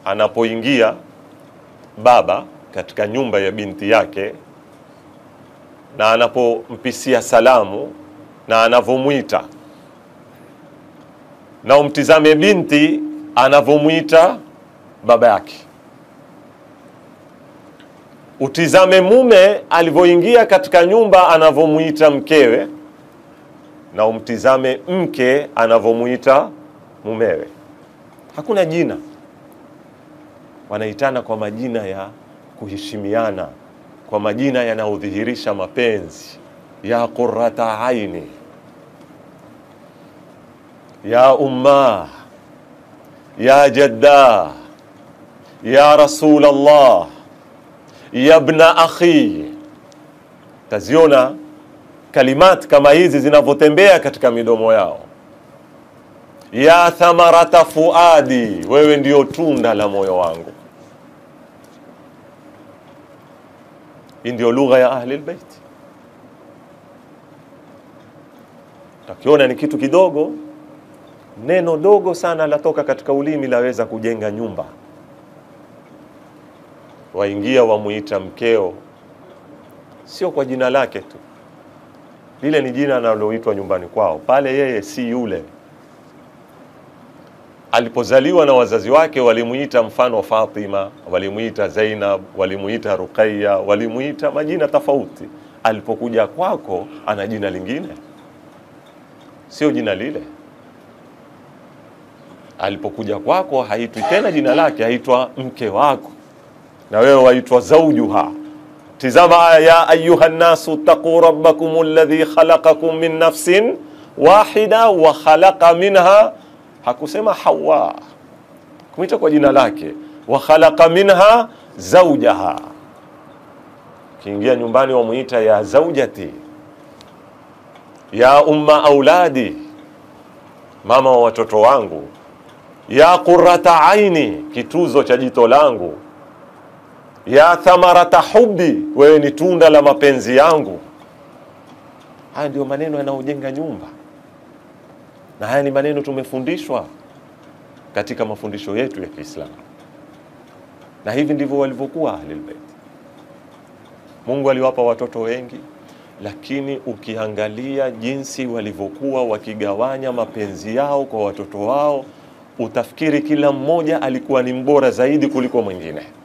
anapoingia baba katika nyumba ya binti yake na anapompisia salamu na anavyomwita, na umtizame binti anavyomwita baba yake, utizame mume alivyoingia katika nyumba anavyomwita mkewe, na umtizame mke anavyomwita mumewe. Hakuna jina, wanaitana kwa majina ya kuheshimiana, kwa majina yanayodhihirisha mapenzi. Ya qurrata aini, ya umma, ya jadda, ya rasul Allah, ya bna akhi. Taziona kalimat kama hizi zinavyotembea katika midomo yao. Ya thamarata fuadi, wewe ndio tunda la moyo wangu. Hii ndio lugha ya ahli albayt. Takiona ni kitu kidogo, neno dogo sana latoka katika ulimi laweza kujenga nyumba. Waingia wamuita mkeo, sio kwa jina lake tu, lile ni jina analoitwa nyumbani kwao. Pale yeye si yule alipozaliwa na wazazi wake walimuita mfano Fatima, walimuita Zainab, walimuita Ruqayya, walimuita majina tofauti. Alipokuja kwako ana jina lingine, sio jina lile. Alipokuja kwako haitwi tena jina lake, haitwa mke wako, na wewe waitwa zaujuha. Tizama aya ya ayuha nnasu taquu rabbakum alladhi khalaqakum min nafsin wahida wa khalaqa minha hakusema Hawa, kumwita kwa jina lake, wa khalaqa minha zaujaha. Kiingia nyumbani wamwita ya zaujati, ya umma auladi, mama wa watoto wangu, ya qurrata aini, kituzo cha jito langu, ya thamarata hubbi, wewe ni tunda la mapenzi yangu. Haya ndio maneno yanayojenga nyumba na haya ni maneno tumefundishwa katika mafundisho yetu ya Kiislamu, na hivi ndivyo walivyokuwa Ahlul Bait. Mungu aliwapa watoto wengi, lakini ukiangalia jinsi walivyokuwa wakigawanya mapenzi yao kwa watoto wao, utafikiri kila mmoja alikuwa ni mbora zaidi kuliko mwingine.